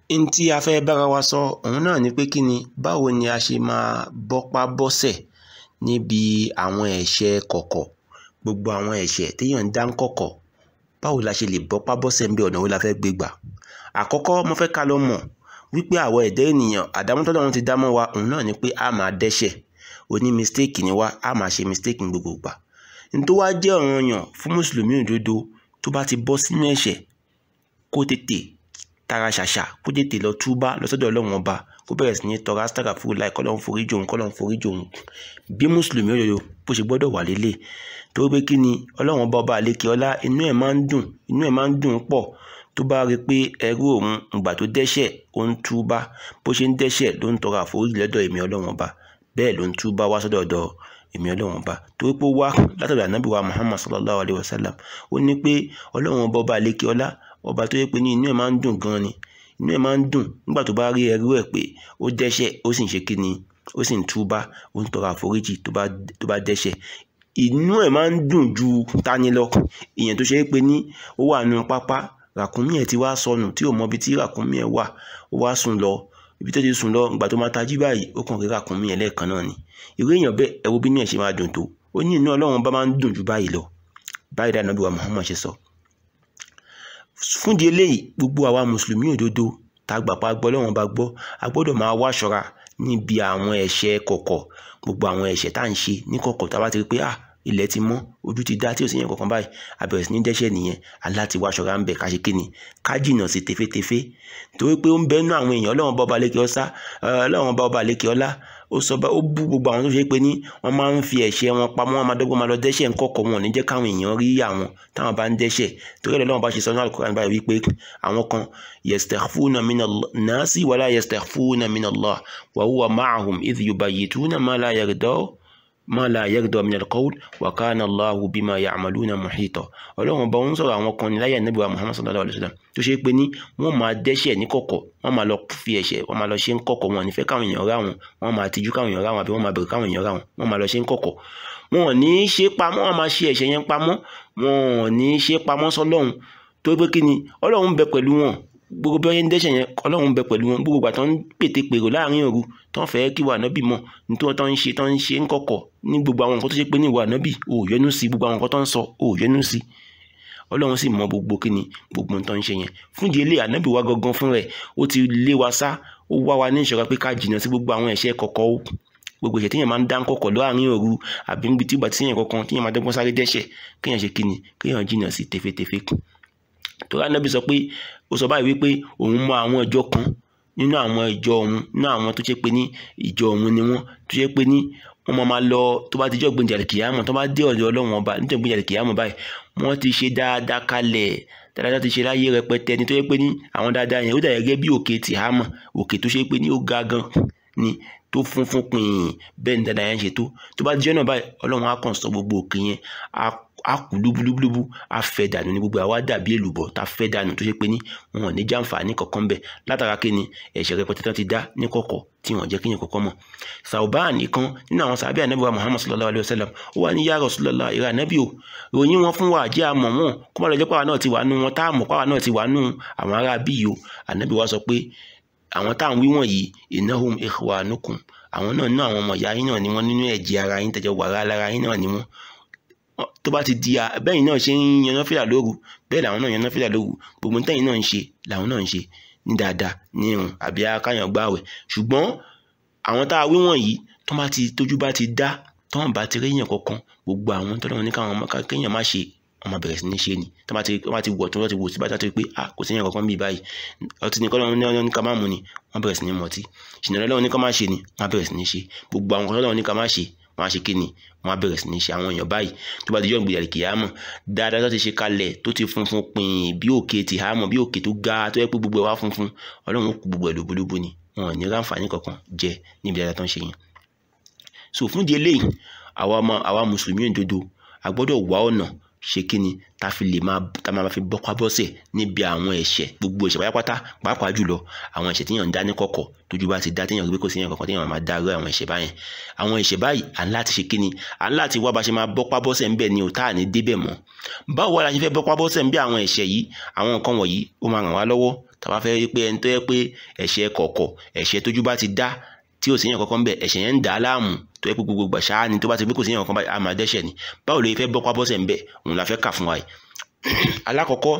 n tí a fẹ́ bára wa sọ òun náà ni pé kí ni báwo ni a ṣe máa bọ́pá bọ́sẹ̀ níbi àwọn ẹ̀ṣẹ̀ kọ̀kọ̀ gbogbo àwọn ẹ̀ṣẹ̀ téèyàn ń dá ń kọ̀kọ̀ báwo la ṣe lè bọ́pá bọ́sẹ̀ níbi ọ̀nà wo la fẹ́ gbé gbà àkọ́kọ́ mo fẹ́ ká lọ mọ̀ wípé àwọn ẹ̀dá ènìyàn àdámọ́tọ́lọ́run ti dámọ́ wa òun náà ni pé a máa dẹ́ṣẹ̀ oní mistake ni wá a máa ṣe mistake ní gbogbo ìgbà n tó wá jẹ́ ọ̀ranyàn fún mùsùlùmí òdodo tó bá ti bọ́ sínú ẹ̀ṣẹ̀ kó tètè tara ṣàṣà kó tètè lọ túbá lọ sọ́dọ̀ ọlọ́run ọba kó bẹ̀rẹ̀ sí ní tọrọ astara fún láì kọ́lọ́run forí jòun kọ́lọ́run forí jòun bí mùsùlùmí òdodo bó ṣe gbọ́dọ̀ wà lélẹ̀ torí pé kí ni ọlọ́run ọba ọba àlekè ọlá inú ẹ̀ máa ń dùn inú ẹ̀ máa ń dùn pọ̀ tó bá rí i pé ẹrú òun ìgbà tó dẹ́ṣẹ̀ ó ń túbá bó ṣe ń dẹ́ṣẹ̀ ló ń tọrọ àforíjì lọ́dọ̀ èmi ọlọ́run ọba bẹ́ẹ̀ ló ń túbá wá sọ́dọ̀ ọ̀dọ̀ èmi ọlọ́run ọba torí pé ó wá látọ̀dọ̀ ànábì wa muhammad sallallahu alayhi wa sallam ó ní pé ọlọ́run ọba ọba àlekè ọlá ọba tó yẹ pé ní inú ẹ̀ máa ń dùn gan ni inú ẹ̀ máa ń dùn nígbà tó bá rí ẹrú ẹ̀ pé ó dẹ́ṣẹ̀ ó sì ń ṣe kí ni ó sì ń túbá ó ń tọrọ àforíjì tó bá tó bá dẹ́ṣẹ̀ inú ẹ̀ máa ń dùn ju tani lọ ìyẹn tó ṣe é pé ní ó wà nù pápá ràkúnmí ẹ̀ ti wá sọnù tí ò mọ ibi tí ràkúnmí ẹ̀ wà ó wá sùn lọ ibi tó ti sùn lọ ìgbà tó máa tají báyìí ó kàn rí ràkúnmí ẹ̀ lẹ́ẹ̀kan náà ni irú èèyàn bẹ́ẹ̀ ẹ wo bí inú ẹ̀ ṣe máa dùn tó ó ní inú ọlọ́run bá máa ń dùn ju báyìí lọ báyìí dáná bí wa Muhammad ṣe sọ fúndì eléyìí gbogbo àwa mùsùlùmí òdodo tá a gbà pa gbọ́ lọ́wọ́n bá gbọ́ a gbọ́dọ̀ máa wá ṣọ́ra níbi àwọn ẹ̀ṣẹ̀ kọ̀kọ̀ gbogbo àwọn ẹ̀ṣẹ̀ tá à ń ṣe ní kọ̀kọ̀ tá a bá ti rí pé ah ilẹ̀ ti mọ́ ojú ti dá tí ò sí yẹn kankan báyìí a bẹ̀rẹ̀ sí ní dẹ́ṣẹ̀ nìyẹn aláti wá ṣọ́ra ń bẹ̀ ká ṣe kí ni ká jìnnà sí tefetefe torí pé ó ń bẹ́nu àwọn èèyàn ọlọ́run bá ọba lékè ọsá ọlọ́run bá ọba lékè ọlá ó sọ bá ó bú gbogbo àwọn tó ṣe pé ní wọ́n máa ń fi ẹ̀ṣẹ̀ wọn pamọ́ wọn máa dọ́gbọ́n máa lọ dẹ́ṣẹ̀ ńkọ̀kọ̀ wọn ò ní jẹ́ káwọn èèyàn rí àwọn táwọn bá ń dẹ́ṣẹ̀ torí ẹ̀rọ bá ṣe sọ ní Al-Qur'an báyìí wípé àwọn kan yastakhfuna mina nasi wala yastakhfuna mina Allah wa huwa ma'ahum idh yubayyituna ma la yarda ma la yarda min al-qawl wa kana Allahu bima ya'maluna muhita ọlọ́run bá ń sọ̀rọ̀ àwọn kan ní láyé ànábì wa Muhammad sallallahu alayhi wa sallam tó ṣe pé ní wọ́n máa dẹ́ṣẹ̀ ní kọ̀kọ̀ wọ́n máa lọ fi ẹ̀ṣẹ̀ wọ́n máa lọ ṣe ń kọ̀kọ̀ wọn ò ní fẹ́ káwọn èèyàn rá wọn wọ́n máa tijú káwọn èèyàn rá wọn àbí wọ́n máa bẹ̀rù káwọn èèyàn rá wọn wọ́n máa lọ ṣe ń kọ̀kọ̀ wọn ò ní í ṣe pamọ́ wọ́n máa ṣe ẹ̀ṣẹ̀ yẹn pamọ́ wọn ò ní í ṣe pamọ́ sọ́lọ́run tó pé kí ni ọlọ́run bẹ pẹ̀lú wọn gbogbo bí wọ́n ṣe ń dẹ́ṣẹ̀ yẹn ọlọ́run bẹ pẹ̀lú wọn gbogbo ìgbà tó ń pètè pèrò láàrin òru tó ń fẹ́ kí wà nábì mọ̀ nítorí tó ń ṣe tó ń ṣe ń kọ̀kọ̀ ní gbogbo àwọn nǹkan tó ṣe pé ní ìwà nábì ò yọnu sí gbogbo àwọn nǹkan tó ń sọ ò yọnu sí ọlọ́run sì mọ gbogbo kí ni gbogbo tó ń ṣe yẹn fún ìdí eléyìí ànábì wa gangan fún rẹ̀ ó ti lé wa sá ó wá wa ní ìṣọ́ra pé ká jìnnà sí gbogbo àwọn ẹ̀ṣẹ̀ kọ̀kọ̀ ó gbogbo ìṣẹ̀ tíyẹn máa ń dá kọ̀kọ̀ láàrin òru àbí níbi tí ìgbà tíyẹn kankan tíyẹn máa dẹ́gbọ́n sáré dẹ́ṣẹ̀ kéèyàn ṣe kí ni kéèyàn jìnnà sí tefetefe tó rà nábì sọ pé ó sọ báyìí wípé òun mọ àwọn ìjọ kan nínú àwọn ìjọ òun nínú àwọn tó ṣe pé ní ìjọ òun ni wọ́n tó ṣe pé ní wọ́n máa máa lọ tó bá ti jọ́ gbẹ̀ǹjà kìyàmọ̀ tó bá dé ọ̀dọ̀ ọlọ́run ọba nítorí gbẹ̀ǹjà kìyàmọ̀ báyìí wọ́n ti ṣe dáadáa kalẹ̀ dáadáa ti ṣe láyé rẹpẹtẹ ní tó yẹ pé ní àwọn dáadáa yẹn ó dà gẹ́gẹ́ bí òkè tìhámọ̀ òkè tó ṣe pé ní ó ga gan ni tó funfun pin bẹ́ẹ̀ ni dáadáa yẹn ṣe tó tó bá dijọ́ náà báyìí ọlọ́run á kàn sọ gbogbo òkè yẹn á kú lúbúlúbúlúbú á fẹ́ dànù ní gbogbo àwa dàbí èlùbọ́ tá a fẹ́ dànù tó ṣe pé ní wọn ò ní jàǹfààní kankan bẹ̀ látara kí ni ẹ̀ṣẹ̀ rẹpẹtẹ tán ti dá ní kọ̀kọ̀ tí wọ́n jẹ́ kíyàn kọ̀kọ́ mọ̀ Sauban nìkan nínú àwọn sàbẹ̀ ànábì wa Muhammad sallallahu alayhi wa sallam ó wà ní ya Rasulullah ìrà ànábì o ròyìn wọn fún wa jẹ́ àmọ̀ wọn kó má lọ jẹ́ pàwọn náà ti wà nù wọn tá a mọ̀ pàwọn náà ti wà nù àwọn ará bíi o ànábì wa sọ pé àwọn tá à ń wí wọ̀nyí innahum ikhwanukum àwọn náà nínú àwọn ọmọ ìyá yín náà ni wọ́n nínú ẹ̀jẹ̀ ara yín tẹ̀jọ́ wàrà lára yín náà ni wọ́n tó bá ti di bẹ́ẹ̀ náà ṣe ń yaná fìlà lóru bẹ́ẹ̀ làwọn náà yaná fìlà lóru gbogbo tẹ́yìn náà ń ṣe làwọn náà ń ṣe ní dáadáa ní irun àbí akáyàn gbáwẹ̀ ṣùgbọ́n àwọn tá a wí wọ̀nyí tó bá ti tójú bá ti dá tó wọn bá ti réyàn kankan gbogbo àwọn tó lọ́wọ́ ní káwọn kéèyàn má ṣe wọn máa bẹ̀rẹ̀ sí ní ṣe ni tó bá ti wọ́n ti wọ̀ tó wọ́n ti wò sí bá ti pé ah kò sí yẹn kankan bíi báyìí ọtí ní kọ́lọ́run ní ní ká má mu ni wọ́n bẹ̀rẹ̀ sí ní mọtí ṣìnà lọ́wọ́ ní ká má ṣe ni wọ́n bẹ̀rẹ̀ sí ní ṣe gbogbo àwọn kọ́lọ́run ní ká má ṣe wọ́n á ṣe kí ni wọ́n á bẹ̀rẹ̀ sí ní ṣe àwọn èèyàn báyìí tó bá ti jọ́ ìgbìyànjú kìyàmọ̀ dáadáa tó ti ṣe kalẹ̀ tó ti funfun pin bí òkè ti hàmọ̀ bí òkè tó ga tó yẹ pé gbogbo ẹ̀ wá funfun ọlọ́run kú gbogbo ẹ̀ lóbólóbó ni wọn ò ní ráǹfààní kankan jẹ níbi dáadáa tó ń ṣe yẹn so fún di eléyìí àwa ọmọ àwa mùsùlùmí òdodo a gbọ́dọ̀ wá ọ̀nà ṣe kí ni ta fi lè máa ta máa fi bọ́pá bọ́sẹ̀ níbi àwọn ẹ̀ṣẹ̀ gbogbo ẹ̀ṣẹ̀ pátápátá pàápàá jùlọ àwọn ẹ̀ṣẹ̀ téèyàn ń dá ní kọ̀kọ̀ tójú bá ti dá téèyàn rí pé kò sí èèyàn kankan téèyàn máa dá rú àwọn ẹ̀ṣẹ̀ báyẹn àwọn ẹ̀ṣẹ̀ báyìí à ń láti ṣe kí ni à ń láti wá bá ṣe máa bọ́pá bọ́sẹ̀ ńbẹ̀ ni ò tá à ní débẹ̀ mọ́ báwo wá la ṣe fẹ́ bọ́pá bọ́sẹ̀ ńbẹ̀ àwọn ẹ̀ṣẹ̀ yìí àwọn nǹkan wọ̀nyí ó máa ràn wá lọ́wọ́ tàbá fẹ́ rí pé ẹni tó yẹ pé ẹ̀ṣẹ̀ kọ̀kọ̀ ẹ̀ṣẹ̀ tójú bá ti dá tí ò sí yẹn kankan bẹ́ẹ̀ ẹ̀ṣẹ̀ yẹn ń dà á láàmú tó yẹ pé gbogbo gbà ṣáá ni tó bá ti pé kò sí yẹn kankan báyìí a máa dẹ́ṣẹ̀ ni báwo lè fẹ́ bọ́pá bọ́sẹ̀ ń bẹ̀ òun la fẹ́ kà fún wa yìí alákọ̀ọ́kọ́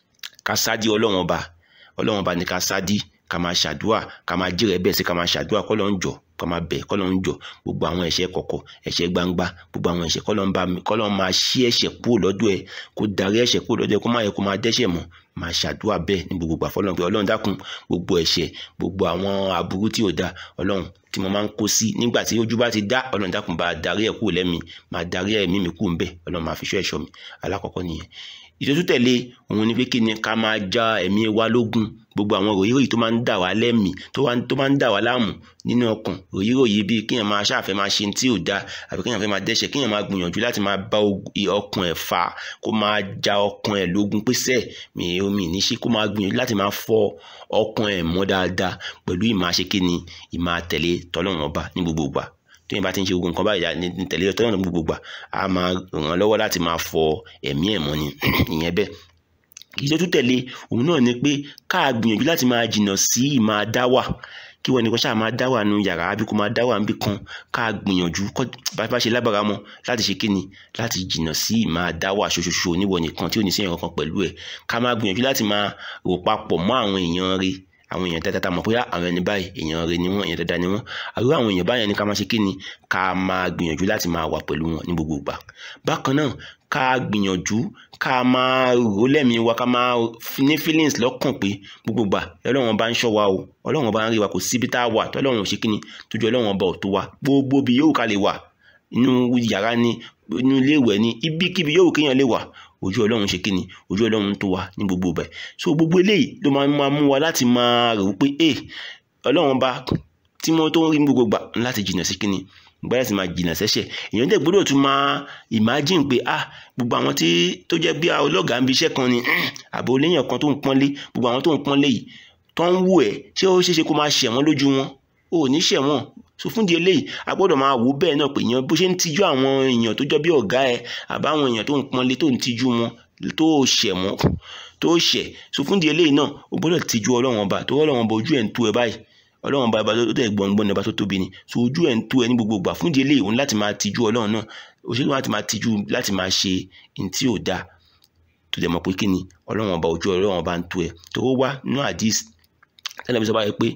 ká sádi ọlọ́run ọba ọlọ́run ọba ni ká sádi ká máa ṣàdúà ká máa jírẹ̀ bẹ́ẹ̀ sí ká máa ṣàdúà kọ́ ló ń jọ kọ́ máa bẹ̀ kọ́ ló ń jọ gbogbo àwọn ẹ̀ṣẹ̀ kọ̀kọ̀ ẹ̀ṣẹ̀ gbangba gbogbo àwọn ẹ̀ṣẹ̀ kọ́ ló ń bá mi kọ́ ló ń máa ṣí ẹ̀ṣẹ̀ kúrò lọ́dọ̀ ẹ̀ kó darí ẹ̀ṣẹ̀ kúrò lọ́dọ̀ ẹ̀ kó má yẹ kó máa dẹ́ṣẹ̀ mọ́ máa ṣàdúà bẹ́ẹ̀ ní gbogbo àfọlọ́run pé ọlọ́run dákun gbogbo ẹ̀ṣẹ̀ gbogbo àwọn aburú tí ò da ọlọ́run tí mo máa ń kó sí nígbà tí ojú bá ti dá ọlọ́run dákun bá darí ẹ̀ kúrò lẹ́mi máa darí ẹ̀mí mi kúrò ń bẹ̀ ọlọ́run máa fi ṣọ́ ẹ̀ṣọ́ mi alákọ̀ọ́kọ́ nìyẹn ìtọ́jú tẹ̀lé òun ni pé kí ni ká máa já ẹ̀mí wa lógun gbogbo àwọn ròyìnròyìn tó máa ń dà wá lẹ́mìí tó máa ń dà wá láàmú nínú ọkàn ròyìnròyìn bíi kéèyàn máa ṣàfẹ́ máa ṣe tí ò da àbí kéèyàn fẹ́ máa dẹ́ṣẹ̀ kéèyàn máa gbìyànjú láti máa bá ọkàn ẹ̀ fà kó máa já ọkàn ẹ̀ lógun pèsè mi omi ní ṣe kó máa gbìyànjú láti máa fọ ọkàn ẹ̀ mọ́ dáadáa pẹ̀lú ìmáṣe kí ni ìmáa-tẹ̀lé tọ́lọ́run ọba ní gbogbo ìgbà tóyìn bá ti ń ṣe gbogbo nǹkan báyìí ní tẹ̀lé tọ́lọ́run ní gbogbo ìgbà á máa ràn án lọ́wọ́ láti máa fọ ẹ̀mí ẹ̀ mọ́ ni ìyẹn bẹ́ẹ̀ ìjọ tó tẹ̀lé òun náà ni pé ká gbìyànjú láti máa jìnnà sí ìmáa dá wà kí wọn nìkan ṣáà máa dá wà nù yàrá àbí kó máa dá wà níbì kan ká gbìyànjú bá bá ṣe lábàrá mọ láti ṣe kíni láti jìnnà sí ìmáa dá wà ṣoṣoṣo níwọ nìkan tí ò ní sí ẹ̀yàn kankan pẹ̀lú ẹ̀ ká máa gbìyànjú láti máa rò papọ̀ mọ́ àwọn èèyàn rẹ̀ àwọn èèyàn dáadáa mọ̀ pé àwọn ẹni báyìí èèyàn rẹ̀ ni wọ́n èèyàn dáadáa ni wọ́n àrùn àwọn èèyàn báyìí ni ká máa ṣe kíni ká máa gbìyànjú láti máa wà pẹ̀lú wọn ní gbogbo ìgbà bákan náà ká gbìyànjú ká máa rò lẹ́mìí wa ká máa ní feelings lọ́kàn pé gbogbo ìgbà ọlọ́run bá ń ṣọ́ wa o ọlọ́run bá ń rí wa kò síbi tá a wà tọ́lọ́run ò ṣe kíni tójú ọlọ́run ọba ò tó wa gbogbo bí yóò ká lè wà inú yàrá ni inú ilé ìwẹ̀ ni ibikíbi yóò kéèyàn lè wà ojú ọlọ́run ṣe kíni ojú ọlọ́run tó wa ní gbogbo ibẹ̀ so gbogbo eléyìí ló máa mú wa láti máa rò pé ẹ ọlọ́run bá tí mo tó ń rí gbogbo gbà láti jìnnà sí kíni gbọ́dọ̀ sì máa jìnnà sẹ́ṣẹ̀ èèyàn dẹ̀ gbọ́dọ̀ tún máa imagine pé ah gbogbo àwọn tí tó jẹ́ bí ọlọ́gàá ń bi iṣẹ́ kan ni àbò léèyàn kan tó ń pọ́nlé gbogbo àwọn tó ń pọ́nlé yìí tó ń wù ẹ́ ṣé ó ṣeéṣe kó máa ṣẹ̀ wọ́n lójú wọn ò ní ṣẹ̀ wọ́n so fún di eléyìí a gbọ́dọ̀ máa wò bẹ́ẹ̀ náà pé èèyàn bó ṣe ń tijú àwọn èèyàn tó jọ bí ọ̀gá ẹ àbáwọn èèyàn tó ń pọ́nlé tó ń tijú wọn tó ṣẹ̀ wọ́n tó ṣẹ̀ so fún di eléyìí náà o gbọ́dọ̀ tijú ọlọ́run ọba tó ọlọ́run ọba ojú ẹ̀ ń tú ẹ báyìí ọlọ́run ọba ọba tó tẹ̀ gbọ̀ngbọ̀n ọba tó tóbi ni so ojú ẹ̀ ń tú ẹ ní gbogbo ìgbà fún di eléyìí òun láti máa tijú ọlọ́run náà òṣèlú láti máa tijú láti máa ṣe ní tí ò dáa tó dẹ̀ mọ̀ pé kí ni ọlọ́run ọba ojú ọlọ́run ọba ń tú ẹ tó wá nínú àdís tẹ́lẹ̀ bí sọ báyìí pé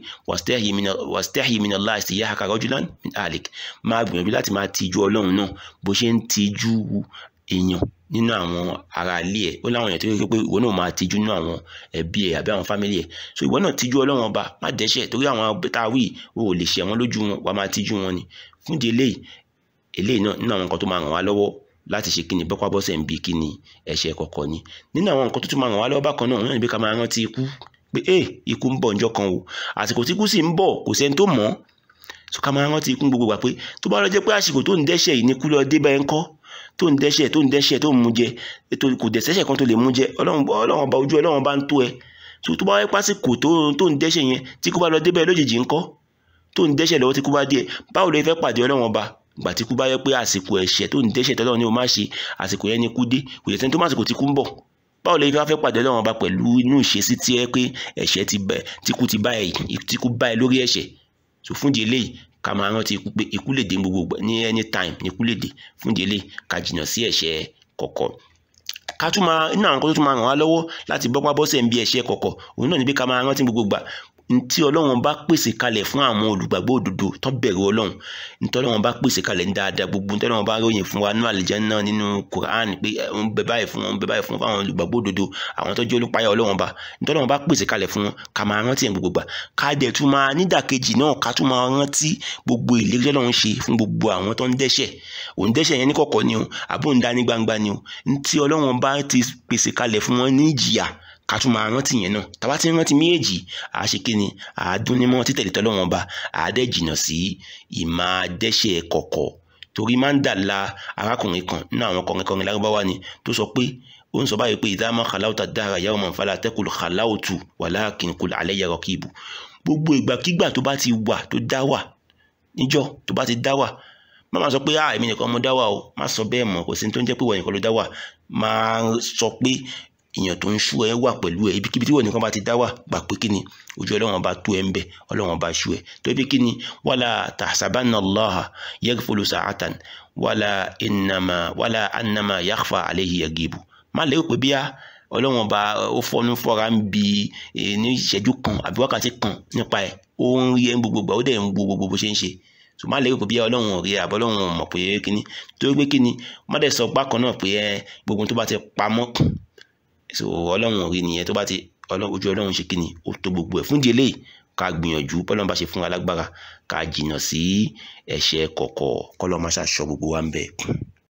wàstẹ́hì min Allah istihyaka rajulan min ahlik máa gbìyànjú láti máa tijú ọlọ́run náà bó ṣe ń tijú èèyàn nínú àwọn ará ilé ẹ̀ ó láwọn èèyàn tó yẹ pé ìwọ náà máa tijú nínú àwọn ẹbí ẹ̀ àbí àwọn fámìlì ẹ̀ so ìwọ náà tijú ọlọ́run ọba má dẹ́ṣẹ̀ torí àwọn tá a wí o ò lè ṣẹ̀ wọ́n lójú wọn wàá máa tijú wọn ni fún di eléyìí eléyìí náà nínú àwọn nǹkan tó máa ràn wá lọ́wọ́ láti ṣe kíni bọ́pá bọ́sẹ̀ ń bi kíni ẹ̀ṣẹ̀ kọ̀ọ̀kan ni nínú àwọn nǹkan tó tún máa ràn wá lọ́wọ́ bákan náà òun náà ní pé ká máa rántí ikú pé ẹ ikú ń bọ̀ ǹjọ́ kan o àsìkò tí ikú sì ń bọ̀ kò sẹ́ni tó mọ̀ so ká máa rántí ikú gbogbo gbà pé tó bá lọ jẹ́ pé àsìkò tó ń dẹ́ṣẹ̀ yìí ní kú lọ dé báyẹn kọ́ tó ń dẹ́ṣẹ̀ tó ń dẹ́ṣẹ̀ tó ń mú jẹ ètò kò dẹ̀sẹ̀ṣẹ̀ kan tó lè mú jẹ ọlọ́run ọba ojú ọlọ́run bá ń tó ẹ so tó bá wáyé pásìkò tó ń dẹ́ṣẹ̀ yẹn tí kú bá lọ dé báyẹn lójijì ńkọ́ tó ń dẹ́ṣẹ̀ lọ́wọ́ tí kú bá dé ẹ báwo ló fẹ́ pàdé ọlọ́run ọba gbà tí kú bá yẹ pé àsìkò ẹ̀ṣẹ̀ tó ń dẹ́ṣẹ̀ tọ́lọ́run ni o má ṣe àsìkò yẹn ni kú dé kò yẹ sẹ́ni tó má àsìkò tí kú ń bọ̀ báwo lè fẹ́ pàdé ọlọ́run ọba pẹ̀lú inú ìṣesí tí ẹ pé ẹ̀ṣẹ̀ ti bẹ̀ tí kú ti bá ẹ tí kú bá ẹ lórí ẹ̀ṣẹ̀ so fún di eléyìí ká máa rántí ikú pé ikú lè dé gbogbo ní anytime ní ikú lè dé fún di eléyìí ká jìnnà sí ẹ̀ṣẹ̀ kọ̀kọ̀ ká tún máa nínú àwọn kan tó tún máa ràn wá lọ́wọ́ láti bọ́pá bọ́sẹ̀ ń bí ẹ̀ṣẹ̀ kọ̀kọ̀ òun náà ní pé ká máa rántí gbogbo gbà ntí ọlọ́run bá pèsè kalẹ̀ fún àwọn olùgbàgbọ́ òdodo tó bẹ̀rù ọlọ́run ntí ọlọ́run bá pèsè kalẹ̀ ní dáadáa gbogbo ntí ọlọ́run bá ròyìn fún wa nínú àlùjánnà nínú Quran pé ń bẹ báyìí fún wọn ń bẹ báyìí fún àwọn olùgbàgbọ́ òdodo àwọn tó jẹ́ olùpayà ọlọ́run bá ntí ọlọ́run bá pèsè kalẹ̀ fún wọn ká máa rántí ẹ̀ gbogbo gbà ká dẹ̀ tún máa nídàkejì náà ká tún máa rántí gbogbo ìlérí ọlọ́run ṣe fún gbogbo àwọn tó ń dẹ́ṣẹ̀ òun dẹ́ṣẹ̀ yẹn ní kọ̀kọ̀ ni o àbó ń dá ní gbangba ni o ntí ọlọ́run bá ti pèsè kalẹ̀ fún wọn ní ìjìyà ká tún máa rántí yẹn náà tàbá ti rántí méjèèjì àṣekínni àádúnnímọ́ títẹ̀lé tọ́lọ́wọ́n ba àádẹ́jìnà sí ìmáa dẹ́ṣẹ̀ kọ̀kọ̀ torí máa ń dà la arákùnrin kan nínú àwọn kọrin kọrin lárúbáwá ni tó sọ pé ó ń sọ báyìí pé ìdámọ́ kàláwùtà dára yàwó mọ̀ fàlà tẹ́kùlù kàláwùtù walakin kul alayya raqibu gbogbo ìgbàkígbà tó bá ti wà tó dá wà níjọ́ tó bá ti dá wà má máa sọ pé ah èmi nìkan mo dá wà o má sọ bẹ́ẹ̀ mọ́ kò sí tó ń jẹ́ pé wọ́n nìkan ló dá wà máa sọ pé èèyàn tó ń ṣú ẹ wà pẹ̀lú ẹ ibikíbi tí wọ́n nìkan bá ti dá wà gbà pé kí ni ojú ọlọ́run bá tó ẹ ń bẹ ọlọ́run bá ṣú ẹ tó bí kí ni wala tahsabanna Allaha yaghfulu sa'atan wala innama wala annama yakhfa alayhi yagibu má lérò pé bíyà ọlọ́run ọba ó fọnú fọ́ra ń bi ní ìṣẹ́jú kan àbí wákàtí kan nípa ẹ̀ ó ń rí ẹ̀ ń gbogbo gbà ó dẹ̀ ń wo gbogbo bó ṣe ń ṣe so má lérò pé bí ọlọ́run ò rí ẹ àbọ̀ ọlọ́run ò mọ̀ pé kíní tó gbé kíní má dẹ̀ sọ bákan náà pé ẹ gbogbo tó bá ti pamọ́ so ọlọ́run ò rí nìyẹn tó bá ti ojú ọlọ́run ṣe kíní ó tó gbogbo ẹ̀ fún di eléyìí ká gbìyànjú bọ́lọ́run bá ṣe fún wa lágbára ká jìnnà sí ẹ̀ṣẹ̀ kọ̀kọ̀ kọ́lọ́ máa ṣàṣọ gbogbo wa ń bẹ̀.